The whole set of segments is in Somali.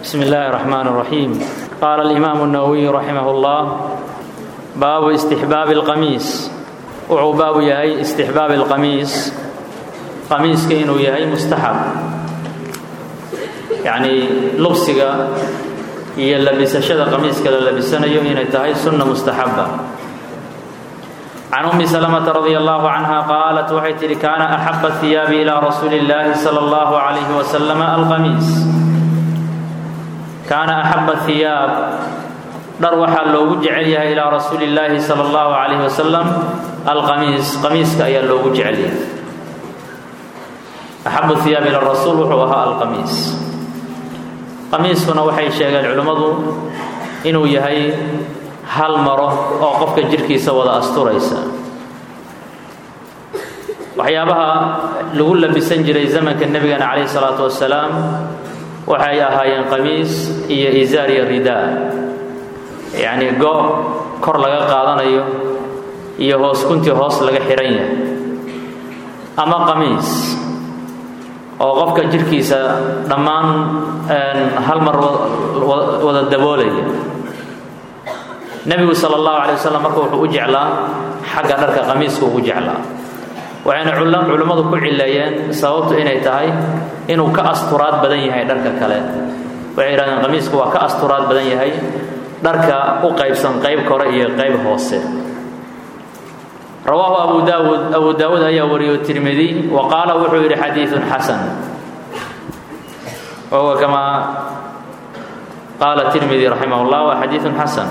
بسم الله الرحمن الرحيم قال الإمام النووي رحمه الله باب استحباب القميص وعو باب يهي استحباب القميص قميص كإنه يهي مستحب يعني لبسك iyo labisashada qamiiska la labisanayo inay tahay sunna mustaxaba can ummi salamata radia allahu canha qaalat waxay tidhi kaana axaba hiyaabi ilaa rasuuli illaahi sala allahu calayhi wasalam alqamiis kaana axaba hiyaab dhar waxaa loogu jecel yahay ilaa rasuuli illaahi sala allahu calayhi wasalam alqamiis qamiiska ayaa loogu jecel yahay axabu hiyaab ila rasuul wuxuu ahaa alqamiis qamiiskuna waxay sheegeen culimmadu inuu yahay hal maro oo qofka jirhkiisa wada asturaysa waxyaabaha lagu labisan jiray zamanka nebigana calayhi salaatu wasalaam waxay ahaayeen qamiis iyo izaar iyo ridaa yacnii go' kor laga qaadanayo iyo hoos kuntii hoos laga xihan yahay ama qamiis oo qofka jirhkiisa dhammaan hal mar wada daboolaya nebigu sala allahu calay wasalam marka wuxuu u jeclaa xagga dharka qamiiska ugu jeclaa waxayna culimmadu ku cileeyeen sababtu inay tahay inuu ka asturaad badan yahay dharka kale waxay yidhahdeen qamiisku waa ka asturaad badan yahay dharka u qaybsan qayb kore iyo qayb hoose rawaahu abu daawuud abu daawuud ayaa wariyo tirmidi wa qaala wuxuu yidhi xadiiثun xasan wahuwa kamaa qaala tirmidi raximah اllah waa xadiiثun xasan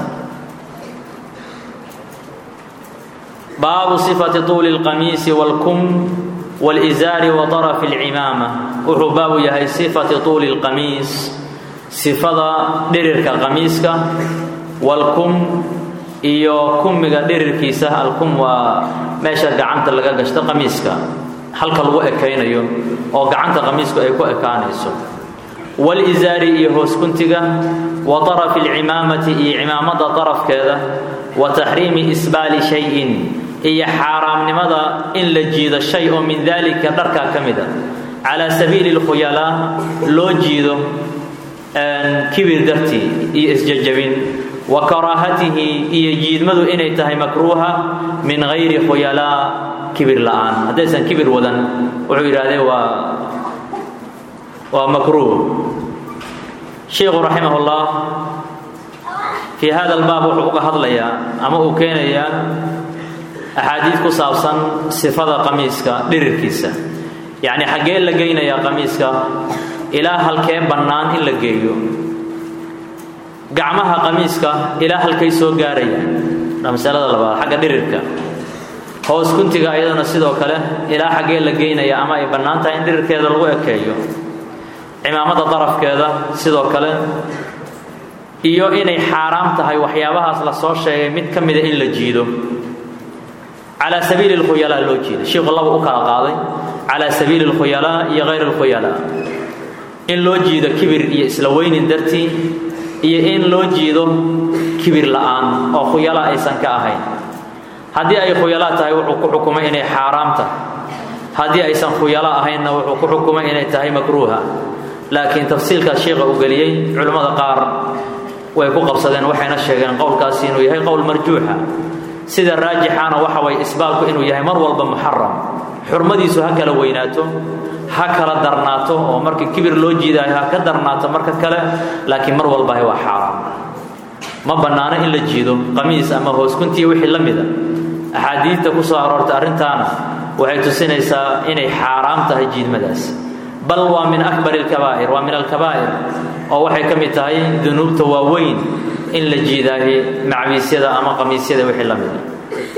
baabu صifati طuuli اlqamiisi wاlkum wاlizaari wa طarafi اlcimaama wuxuu baabu yahay sifati طuuli اlqamiis sifada dhirirka qamiiska wاlkum iyo kumiga dhirirkiisa alkum waa meesha gacanta laga gashto qamiiska halka lagu ekaynayo oo gacanta qamiisku ay ku ekaanayso walizaari iyo hooskuntiga wa طarafi اlcimaamati iyo cimaamada طarafkeeda wa taxriimi isbaali shayin iyo xaaraamnimada in la jiido shay oo min dalika dharkaa ka mida calaa sabiili اlkhuyalaa loo jiido kibir dartii iyo isjajabin wa karaahatihi iyo jiidmadu inay tahay makruuha min hayri khuyalaa kibir la'aan haddaysan kibir wadan wuxuu yidhahdee waa waa makruuh sheikhu raximah ullah fii hada albaab wuxuu uga hadlayaa ama uu keenayaa axaadiid ku saabsan sifada qamiiska dhirirkiisa yacni xaggee la geynayaa qamiiska ilaa halkee bannaan in la geeyo gacmaha qamiiska ilaa halkay soo gaarayaan waa masalada labaad xagga dhirirka hoos kuntiga ayadana sidoo kale ilaa xaggee la geynaya ama ay bannaan tahay in dhirirkeeda lagu ekeeyo cimaamada darafkeeda sidoo kale iyo inay xaaraam tahay waxyaabahaas la soo sheegay mid ka mida in la jiido calaa sabiili lkhuyalaa loo jiida shiiku laba u kala qaaday calaa sabiili lkhuyalaa iyo hayr lkhuyalaa in loo jiido kibir iyo isla weynin dartii iyo in loo jiido kibir la'aan oo khuyala aysan ka ahayn haddii ay khuyala tahay wuxuu ku xukumay inay xaaraam tahay haddii aysan khuyalo ahaynna wuxuu ku xukumay inay tahay makruuha laakiin tafsiilkaas sheikha uu geliyey culimmada qaar way ku qabsadeen waxayna sheegeen qowlkaasi inuu yahay qowl marjuuxa sida raajixana waxa way isbaalku inuu yahay mar walba muxaram xurmadiisu ha kala weynaato ha kala darnaato oo markii kibir loo jiidaayo ha ka darnaato marka kale laakiin mar walbahay waa xaaraam ma bannaano in la jiido qamiis ama hooskuntiya wixii la mida axaadiidta ku soo aroortay arrintaana waxay tusinaysaa inay xaaraam tahay jiidmadaas bal waa min akbar alkabaa'ir waa min alkabaa'ir oo waxay ka mid tahay dunuubta waaweyn in la jiidaaye macbiisyada ama qamiisyada wixii la mida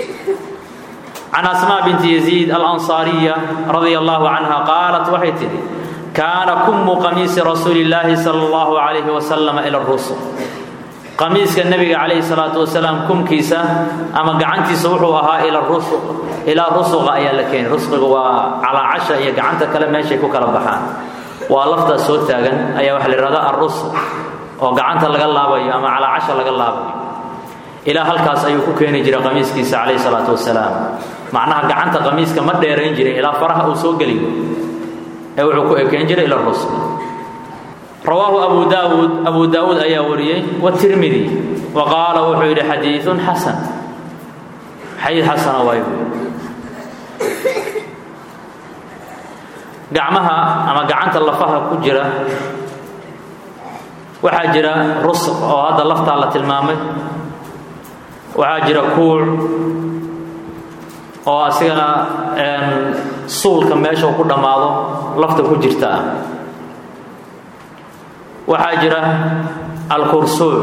can asmaa binti yaziid alansaariya radia allahu canha qaalat waxay tidhi kaana kummu qamiisi rasuuli illaahi sala allahu calayhi wasalam ila rusul qamiiska nebiga calayhi salaatu wasalaam kumkiisa ama gacantiisa wuxuu ahaa ila rusuq ilaa rusuqa ayaa la keenay rusqiga waa calaacasha iyo gacanta kale meeshay ku kala baxaan waa laftaas soo taagan ayaa waxa la yidhahdaa arrusuq oo gacanta laga laabayo ama calaacasha laga laabayo ilaa halkaas ayuu ku keeni jiray qamiiskiisa calayhi salaatu wasalaam macnaha gacanta qamiiska ma dheerayn jirin ilaa faraha uu soo geliyo ee wuxuu ku ekeen jiray ila rusq rawaahu abu daawuud abu daawuud ayaa wariyey watirmidi wa qaala wuxuu yidhi xadiiun xasan xadiid xasana waay gacmaha ama gacanta lafaha ku jira waxaa jira rusq oo hadda laftaa la tilmaamay waxaa jira kuuc oo asigana suulka meesha ku dhammaado lafta ku jirta ah waxaa jira alkursuuc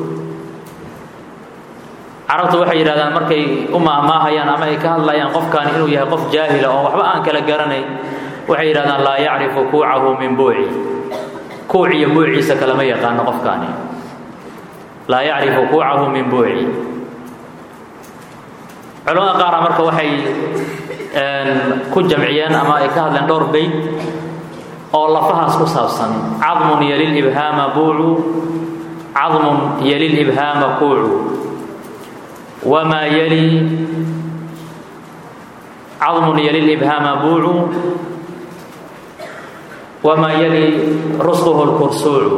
carabtu waxay yidhahdaan markay u maahmaahayaan ama ay ka hadlayaan qofkaani inuu yahay qof jaahila oo waxba aan kala garanayn waxay yidhahdaan laa yacrifu kuucahu min buuci kuuc iyo buuciisa kalama yaqaano qofkaani laa yacrifu kuucahu min buuci culamada qaara marka waxay ku jamciyeen ama ay ka hadleen dhowr beyt oo lafahaas ku saabsan cadmun yalilibhaama buucu cadmun yalilibhaama kuucu wamaa yali cadmun yalilibhaama buucu wamaa yali rusquhu lkursuucu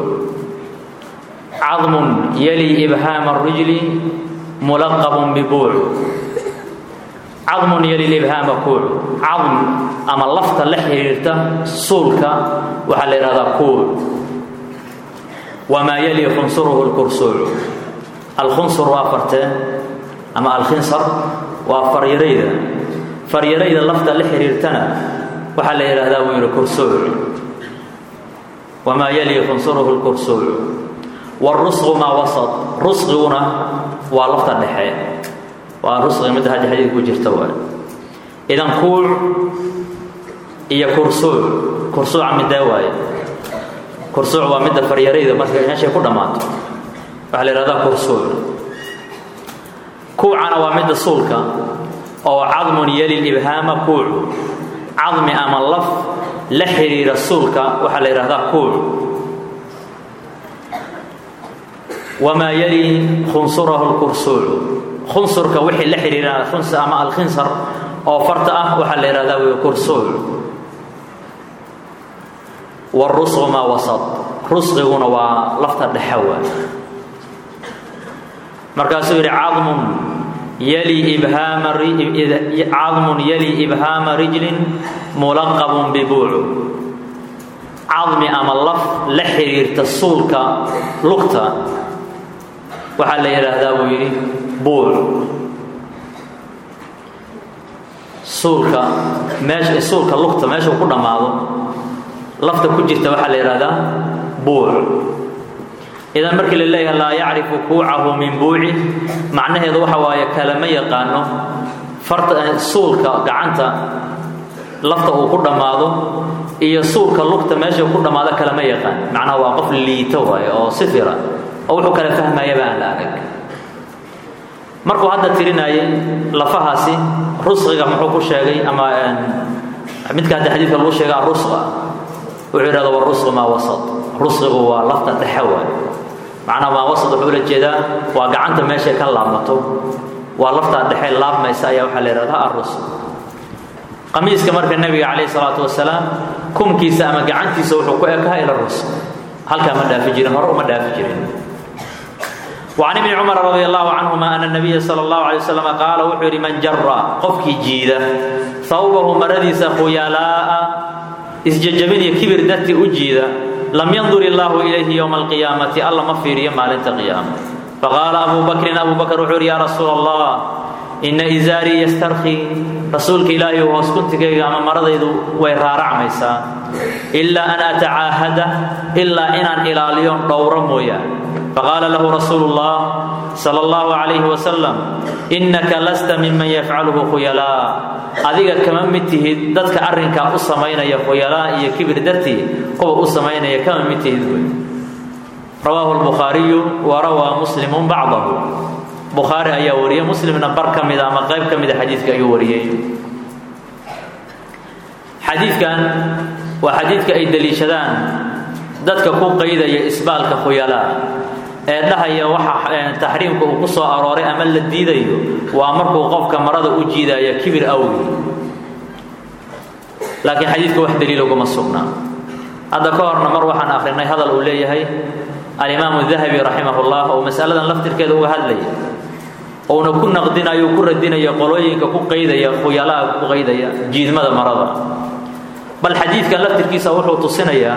cadmun yali ibhaama rijli mulaqabun bibuucu cadmun yali libhaama kuuc cadm ama lafta la xiriirta suulka waxaa la yidhahdaa kuuc wamaa yali khunsuruhu lkursuucu alkhunsur waa farteen ama alkhinsar waa faryarayda faryarayda lafta la xiriirtana waxaa la yidhahdaa buu yidhi kursuuc wamaa yali khunsuruhu lkursuuc wاrusqu maa wasط rusqiguna waa lafta dhexe waa rusqi midda hadda xadiid ku jirta waay idan kuuc iyo kursuuc kursuuca midee waaye kursuuc waa midda faryarayda marka meeshay ku dhammaato waxaa la yihahdaa kursuuc kuucana waa midda suulka oo cadmun yali libhaama kuucu cadmi ama laf la xiriira suulka waxaa la yidhahdaa kuuc wamaa yali khunsurahu lkursuucu khunsurka wixii la xiriira ama alkhinsar oo farta ah waxaa la yidhahdaa wy kursuuc wاrusqu maa wasط rusqiguna waa lafta dhexe waay markaasuu yidhi cadmun yali ibhaama cadmun yali ibhaama rijlin mulaqabun bibuucu cadmi ama laf la xiriirta suulka lugta waxaa la yidhaahdaa buu yidhi buuc suulka meesha suulka lugta meeshuu ku dhammaado lafta ku jirta waxaa la yidhahdaa buuc idan markii la leeyahay laa yacrifu kuucahu min buuci macnaheedu waxa waaye kalama yaqaano farta suulka gacanta lafta uu ku dhammaado iyo suulka lugta meesha ku dhammaado kalama yaqaan macnaha waa qof liito waaye oo sifira oo wuxuu kala fahmayaba aan la arag markuu hadda tirinayay lafahaasi rusqiga muxuu ku sheegay ama midka hadda xadiidka lagu sheega arusqa wuxuu yidhahda warusqu maa wasat rusqigu waa lafta dhexe waay macnaha maa wasat wuxuu ula jeedaa waa gacanta meeshay ka laabmato waa laftaa dhexe laabmaysa ayaa waxaa la yidhahdaa arusq qamiiska marka nebiga calayhi salaatu wasalaam kumkiisa ama gacantiisa wuxuu ku ekaha ila rusq halkaa ma dhaafi jirin hore uma dhaafi jirin وعن ابن cمر رضي الله عنهma أن النبي sلى الله عليه وسلم قاaل wuxuu yidhi man jara qofkii jiida ثawbahu maradiisa khuyalaaءa isjajabin iyo kibir dartii u jiida lam yandur illaahu ilayhi yowma alqiyaamati alla ma fiiriyo maalinta qiyaama faqaala abu bakrin abu bakr wuxuu yidhi yaa rasuula allah ina izaarii yastarkii rasuulka ilaahay hoos kuntigayga ama maradaydu way raaracmaysaa ilaa an atacaahada ilaa inaan ilaaliyo dhowro mooyaan faqaala lahu rasuulu اllah sala اllahu calayhi wasalam innaka lasta miman yafcaluhu khuyalaa adiga kama mid tihid dadka arrinkaa u samaynaya khuyalaa iyo kibir dartii kuwa u samaynaya kama mid tihid wey rawaahu lbukhaariyu wa rawaa muslimun bacdahu bukhaari ayaa wariyey muslimna bar ka mida ama qayb ka mida xadiidka ayuu wariyey xadiidkan waa xadiidka ay deliishadaan dadka ku qaydaya isbaalka khuyalaa ee dhahaya waxa taxriimka uu ku soo arooray ama la diidayo waa markuu qofka marada u jiidaya kibir awgi laakiin xadiidka wax daliilo kuma sugnaa hadda ka horna mar waxaan akhrinay hadal uu leeyahay alimaamu dahabi raximahullah oo masaladan laftirkeeda uga hadlaya uuna ku naqdinayo ku radinaya qolooyinka ku qaydaya khuyalaha ku qaydaya jiidmada marada bal xadiidkan laftirkiisa wuxuu tusinayaa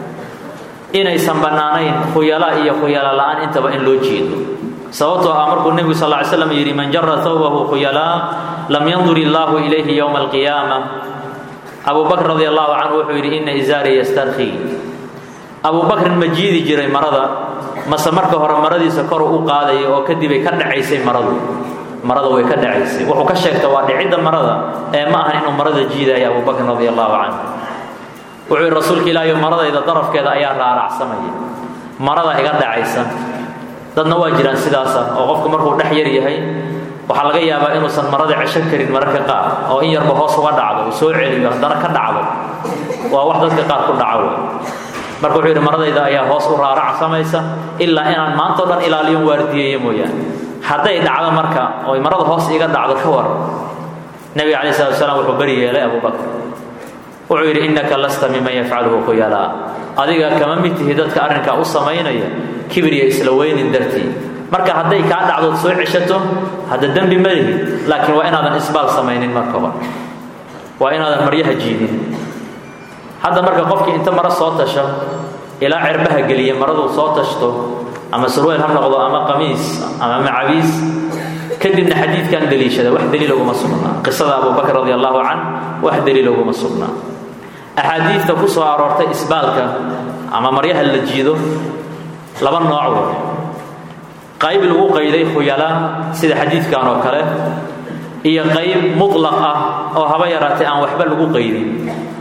inaysan bannaanayn khuyala iyo khuyala la-aan intaba in loo jiido sababtoo ah markuu nebigu sal ly slam yidhi man jara thawbahu khuyalaa lam yandur illaahu ilayhi yowma alqiyaama abu bakr radi allahu canhu wuxuu yidhi ina isaari yastarkii abu bakrin ma jiidi jiray marada mase marka hore maradiisa kor u qaadaya oo kadibay ka dhacaysay maradu marada way ka dhacaysay wuxuu ka sheegta waa dhicidda marada ee ma ahan inuu marada jiidaya abu bakrin radi allahu canhu wuxuu yidhi rasuulka ilaahi maradayda darafkeeda ayaa raaracsamaya marada iga dhacaysa dadna waa jiraan sidaasa oo qofku markuu dhex yar yahay waxaa laga yaabaa inuusan marada cesho karin mararka qaar oo in yarba hoos uga dhacdo uu soo celiyo haddana ka dhacdo waa wax dadka qaar ku dhaca wey marka wuxuu yidhi maradayda ayaa hoos u raaracsamaysa ilaa inaan maanta o dhan ilaaliyon waardiyeeyo mooyaane hadday dhacdo marka oy marada hoos iga dhacdo ka war nebiga calayi salatu wasalaam wuxuu beri yeelay abubakr wuxuu yidhi innaka lasta miman yafcaluhu khuyalaa adiga kama mid tihi dadka arrinkaa u samaynaya kibirya isla weynin dartii marka hadday kaa dhacdood soo ceshato hadda dembi ma lihi laakiin waa inaadan isbaal samaynin marka hore waa inaadan maryaha jiidin hadda marka qofkii inta maro soo tasha ilaa cerbaha geliya maraduu soo tashto ama surweyl ha noqdo ama qamiis ama macabiis kadibna xadiidkan deliishada wax daliil uguma sugnaa qisada abubakr radi allahu can wax daliil uguma sugnaa axaadiidta ku soo aroortay isbaalka ama maryaha la jiido laba nooc wey qayb lagu qayday khuyalaa sida xadiidkan oo kale iyo qayb mutlaq ah oo haba yaraatay aan waxba lagu qaydin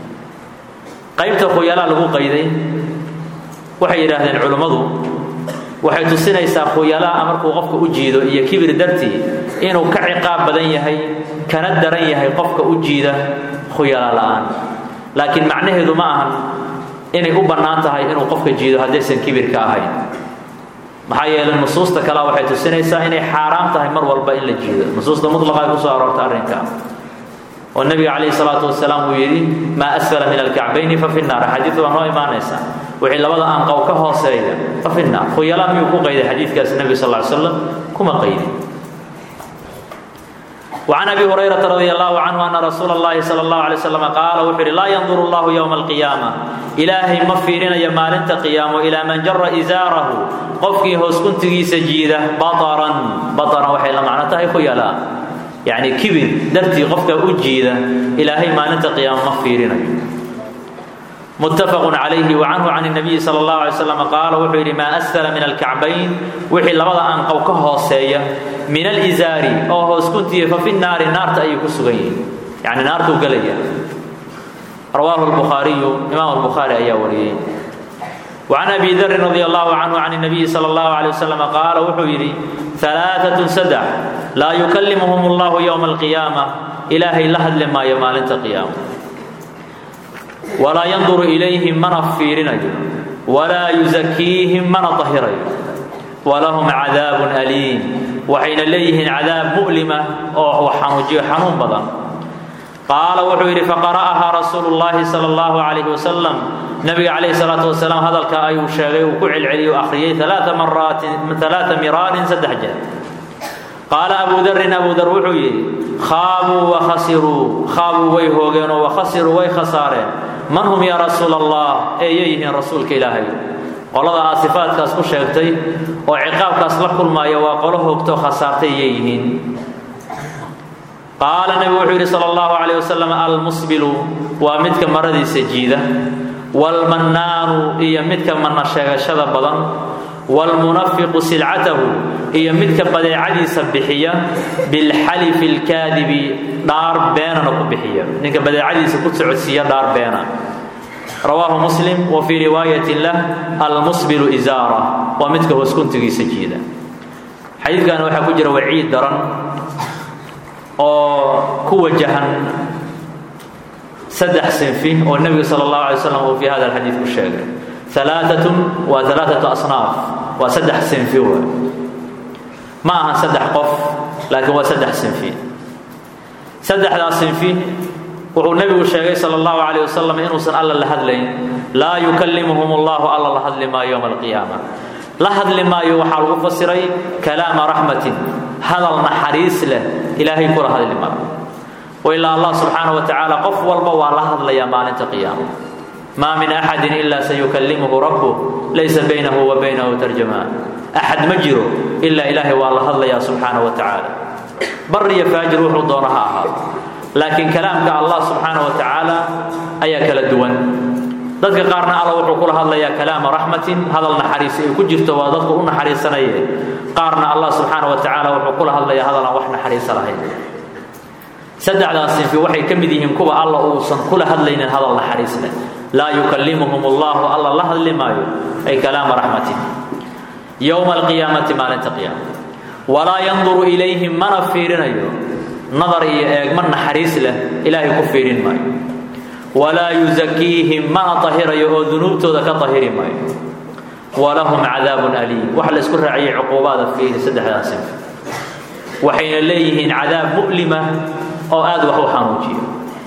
qaybta khuyalaa lagu qayday waxay yidhaahdeen culummadu waxay tusinaysaa khuyalaa markuu qofka u jiido iyo kibir dartii inuu ka ciqaab badan yahay kana daran yahay qofka u jiida khuyala la'aan laakiin macnaheedu ma ahan inay u bannaan tahay inuu qofka jiido haddaysan kibirka ahayn maxaa yeelay nusuusta kale waxay tusinaysaa inay xaaraam tahay mar walba in la jiido nusuusta mutlaqa ay kusoo aroorta arrinka oo nebiga calayhi salaatu wasalaam uu yidhi maa asfala min alkacbayni fa fi nnaar xadiid waa noo imaanaysa wixii labada anqow ka hooseeya fa fi nnaar khuyala miyuu ku qayday xadiidkaasi nebiga sal ly slam kuma qaydin وعن أبي هريرة رضي الله عنه أن رسول الله صلى الله عليه وسلم قال وحر لا ينظر الله يوم القيامة إلهي مفيرين يمال انت قيام إلى من جر إزاره قفكي هوس كنت سجيدة بطرا بطرا وحي لما معناتها خيالا يعني كبر درتي قفك أجيدة إلهي ما انت قيام مفيرين متفق عليه وعنه عن النبي صلى الله عليه وسلم قال وحير ما أسفل من الكعبين وحي لبدا أن قوكه سيئة من الإزار أو هوس كنت ففي النار النار تأي كسغين يعني نار تقلية رواه البخاري إمام البخاري أي ولي وعن أبي ذر رضي الله عنه عن النبي صلى الله عليه وسلم قال وحيري ثلاثة سدع لا يكلمهم الله يوم القيامة إلهي لحد لما يمال انت قيامه walaa yanduru ilayhim mana fiirinayo walaa yusakiihim mana tahirayo walahum cadaabun aliim waxayna leeyihiin cadaab mu'lima oo xanuujiyo xanuun badan qaala wuxuu yidhi faqara'ahaa rasuulu llaahi sala allahu calayhi wasalam nabiga calayhi salaatu wasalaam hadalka ayuu sheegay uu ku celceliyey u akhriyey alaaa maraatin alaaa miraarin saddex jeer qaala abu darin abu dar wuxuu yidhi khaabuu wakhasiruu khaabuu way hoogeenoo wakhasiruu way khasaareen man hum yaa rasuul allah eeyay yihiin rasuulka ilaahay qolada aad sifaadkaas ku sheegtay oo ciqaabkaas la kulmaaya waa qolo hoogtoo khasaartay yay yihiin qaala nebigu wuxuu yidhi sala allahu calayh wasalam almusbilu waa midka maradiisa jiida waalmannaanu iyo midka manna sheegashada badan waalmunafiqu silcatahu iyo midka badeecadiisa bixiya bilxalifi alkaadibi dhaar beenana ku bixiya ninka badeecadiisa ku socodsiiya dhaar beena rawaahu muslim wa fii riwaayatin lah almusbilu isaara waa midka hoos kuntigiisa jiida xadiidkan waxaa ku jira waciid daran oo ku wajahan saddex sinfi oo nebigu sala allahu alay slam uu fii hada alxadiid ku sheegay alaaatun waa alaaatu asnaaf waa saddex sinfi w ma aha saddex qof laakiin waa saddex sinfi saddexdaas sinfi wuxuu nebigu sheegay sal اllahu calayh wasalam inuusan alla la hadlayn laa yukallimuhum allahu alla la hadli maayo yowma alqiyaama la hadli maayo waxaa lagu fasiray kalaama raxmatin hadal naxariis leh ilaahay kula hadli maayo wailaa allah subxaana wa tacaala qof walba waa la hadlayaa maalinta qiyaama maa min axadin ilaa sayukallimuhu rabbuh laysa baynahu wa baynahu tarjamaan axad ma jiro ilaa ilaahay waa la hadlayaa subxaana wa tacaala bar iyo faajir wuxuu doono ha ahaado laakiin kalaamka allah subxaana wa tacaala ayaa kala duwan dadka qaarna alla wuxuu kula hadlayaa kalaama raxmatin hadal naxariisi ay ku jirto waa dadku u naxariisanaye qaarna allah subxaana wa tacaala wuxuu kula hadlayaa hadal aan wax naxariisa lahayn saddexdaas sinfi waxay ka mid yihiin kuwa alla uusan kula hadlaynin hadal naxariis leh laa yukallimuhum allahu alla la hadli maayo ay kalaama raxmatin yowma alqiyaamati maalinta qiyaama walaa yanduru ilayhim mana fiirinayo nadar iyo eegma naxariis leh ilaahay ku fiirin maayo walaa yusakiihim mana tahirayo oo dunuubtooda ka tahiri maayo walahum cadaabun aliim waxa la isku raaciyey cuquubaada fiiri saddexdaas sinfi waxayna leeyihiin cadaab mu'lima oo aad wax u xanuujiyo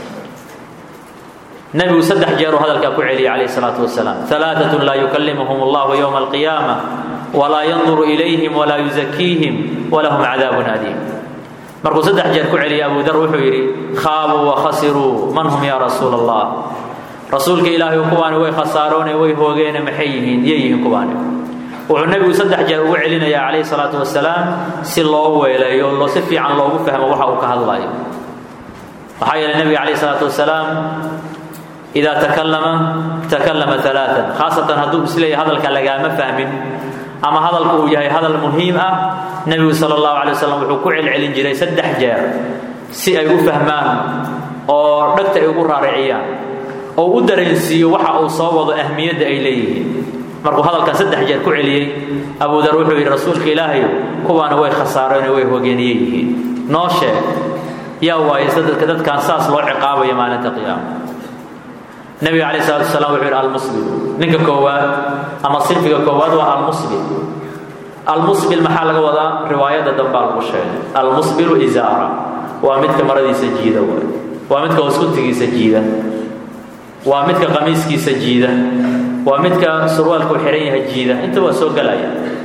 nebigu saddex jeeruu hadalkaa ku celiyay calayh salaatu wasalaam alaaatun laa yukallimuhum allahu yowma alqiyaama walaa yanduru ilayhim walaa yusakiihim walahum cadaabun aliim markuu saddex jeer ku celiyay abu dar wuxuu yidhi khaabuu wa khasiruu man hum yaa rasuula allah rasuulka ilaahay kuwaani way khasaaroone way hoogeene maxay yihiin yay yihiin kuwaani wuxuu nebigu saddex jeer ugu celinayaa calayhi salaatu wasalaam si loo weeleeyo loo si fiican loogu fahmo waxa uu ka hadlayo maxaa yeelay nebiga calayhi salaatu wasalaam idaa takallama takallama alaaan khaasatan hadduu isleeyahay hadalka lagaama fahmin ama hadalku uu yahay hadal muhiim ah nebigu sala allahu calay wasalam wuxuu ku celcelin jiray saddex jeer si ay u fahmaan oo dhagta ay ugu raariciyaan oo u dareensiiyo waxa uu soo wado ahmiyadda ay leeyihiin markuu hadalkan saddex jeer ku celiyey abudar wuxuu yidhi rasuulka ilaahay kuwaana way khasaareen way hogeeniye yihiin noo sheeg yaa waaye dadka dadkaan saas loo ciqaabayo maalinta qiyaama nebiga calayh salatu wasalaam wuxuu yidhi almusbil ninka koowaad ama sinfiga koowaad waa almusbil almusbil maxaa laga wadaa riwaayadda dambaa lagu sheegay almusbilu isaara waa midka maradiisa jiida waay waa midka hoskuntigiisa jiida waa midka qamiiskiisa jiida waa midka surwaalku xihan yahay jiida inta waa soo gelaya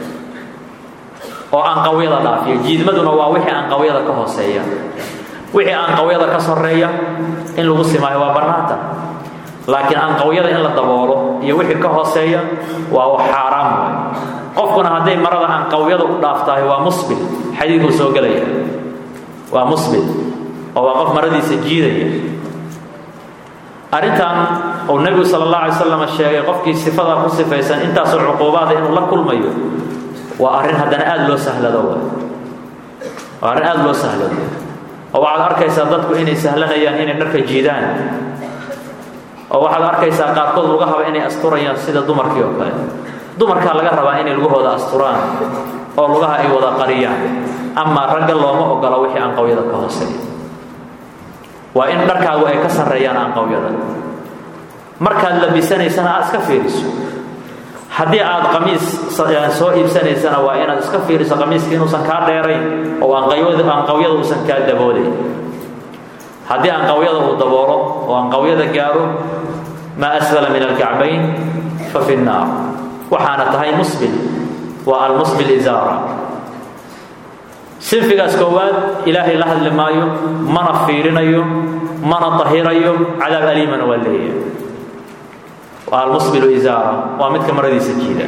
oo aanqawyada dhaafiya jiidmaduna waa wixii aanqawyada ka hooseeya wixii aanqawyada ka soreeya in lagu simaayo waa bannaanta laakiin aanqawyada in la daboolo iyo wixii ka hooseeya waa xaaraam waay qofkuna hadday marada aanqawyada u dhaaftahay waa musbil xadiidkuu soo gelaya waa musbil oo waa qof maradiisa jiidaya arrintan uu nebigu sala allah alay slam sheegay qofkii sifadaa ku sifaysan intaasoo cuquubaada inuu la kulmayo waa arrin haddana aada loo sahlado waay waa arrin aada loo sahlado oo waxaad arkaysaa dadku inay sahlanayaan inay dharka jiidaan oo waxaad arkaysaa qaarkood lugahaba inay asturayaan sida dumarkii oo kale dumarkaa laga rabaa inay lugahooda asturaan oo lugaha ay wada qariyaan amaa ragga looma ogola wixii aanqawyada ka hooseeya waa in dharkaagu ay ka sarreeyaan aanqawyada markaad labisanaysana aad iska fiiriso haddii aad qamiis soo iibsanaysana waa inaad iska fiiriso qamiiska inuusan kaa dheerayn oo aanqawyada uusan kaa daboodayn haddii aanqawyada uu daboolo oo aanqawyada gaaro maa asfala min alkacbayn fa fi nnaar waxaana tahay musbil waa almusbil isaara sinfigaas koowaad ilaahay la hadli maayo mana fiirinayo mana tahirayo cadaab aliimana waa leeyahay waa almusbilu isaara waa midka maradiisa jiida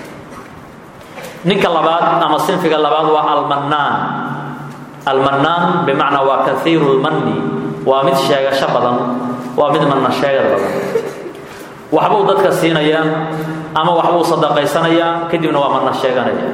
ninka labaad ama sinfiga labaad waa almannaan almannaan bimacnaa waa kaiiru lmanni waa mid sheegasho badan waa mid manna sheegad badan waxbuu dadka siinayaa ama waxbuu sadaqaysanayaa kadibna waa manna sheeganaya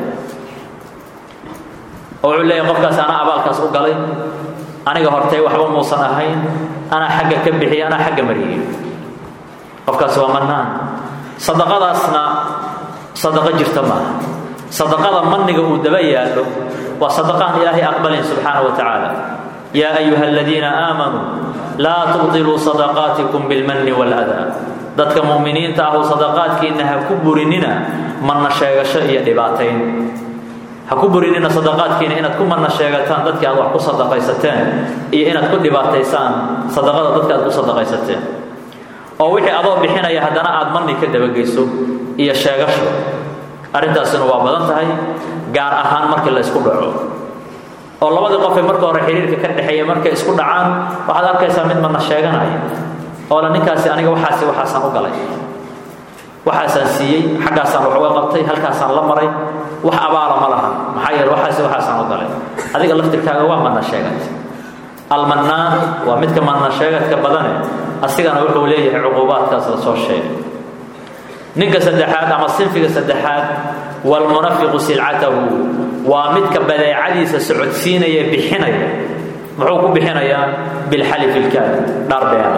oo wuxuu leeyahy qofkaas anaa abaalkaas u galay aniga hortay waxba muusan ahayn anaa xagga ka bixiyay anaa xagga mariyey qofkaas waa mannaan sadaqadaasna sadaqo jirta maaha sadaqada manniga uu daba yaallo waa sadaqaan ilaahay aqbalayn subxaana wa tacaala yaa ayuha aladiina aamanuu laa tubdiluu sadaqaatikum bilmanni waaladaa dadka mu'miniinta ahu sadaqaadkiinna ha ku burinina manna sheegasho iyo dhibaatayn ha ku burinina sadaqaadkiina inaad ku manna sheegataan dadkii aad wax ku sadaqaysateen iyo inaad ku dhibaataysaan sadaqada dadka aad ku sadaqaysateen oo wixii adoo bixinaya haddana aad manni ka dabageyso iyo sheegasho arrintaasina waa badan tahay gaar ahaan markii la ysku dhaco oo labadii qofee marka hore xiriirka ka dhexeeya markay isku dhacaan waxaad arkaysaa mid manna sheeganaya oo la ninkaasi aniga waxaasi waxaasaan u galay waxaasaan siiyey xaggaasaan wax uga qabtay halkaasaan la maray wax abaala ma laha maxaa yeele waxaasi waxaasaan u galay adiga laftirkaaga waa manna sheegat almannaan waa midka manna sheegadka badane asigana wuxuu leeyahay cuquubaadkaas la soo sheegay ninka saddexaad ama sinfiga saddexaad walmunafiqu silcatahu waa midka badeecadiisa socodsiinaya bixinaya muxuu ku bixinayaa bilxalifi ilkaadib dhaarbeena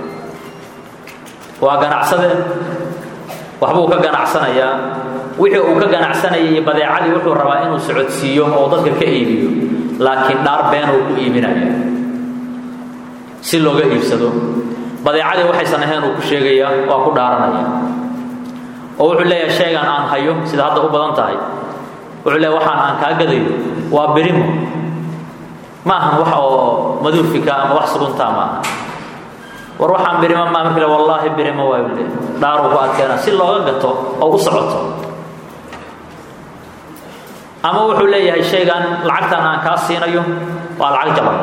waa ganacsade waxbuu ka ganacsanayaa wixii uu ka ganacsanayay iyo badeecadii wuxuu rabaa inuu socodsiiyo oo dadka ka iibiyo laakiin dhaar been uu ku iibinaya si looga iibsado badeecadii waxaysan ahayn uu ku sheegaya waa ku dhaaranaya oo wuxuu leeyahay shaygan aan hayo sida hadda u badan tahay wuxuu leeyahay waxaan aan kaa gadayo waa birimo ma ahan wax oo maduufika ama wax suguntaa ma aha war waxaan birimo maa markii le wallaahi birimo waa uu leeyahay dhaaruu ku adkeena si looga gato oo u socoto ama wuxuu leeyahay shaygan lacagtan aan kaa siinayo waa lacag jaban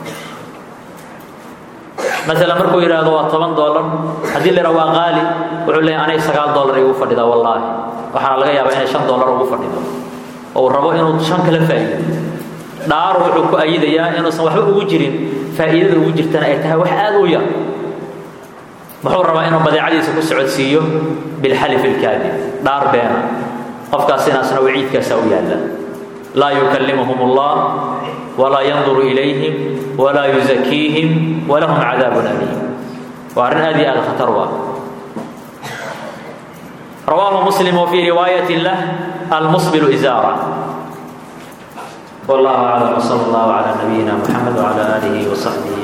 maala markuu yidhaahdo waa toban dolar haddii la yidhaha waa qaali wuxuu leeyahy anay sagaal dolar igu fadhidaa wallaahi waxaana laga yaabaa inay shan dolar ugu fadhido oo uu rabo inuu shan kala faa'iido dhaaru wuxuu ku ayidayaa inuusan waxba ugu jirin faa'iidada ugu jirtana ay tahay wax aad u yar muxuu rabaa inuu badeecadiisa ku socodsiiyo bilxalif ilkaadib dhaar beena qofkaasinaasna waciidkaasa u yaalla laa yukallimuhum allah walaa yanduru ilayhim walaa yuzakiihim walahum cadaabun aliim waa arrin aad iyo aad khatar u ah rawaahu muslim wfii riwaayati lah almusbilu izaara wallahu aclam wsala allahu cala nabiyina muxamed wcala aalihi wsaxbihi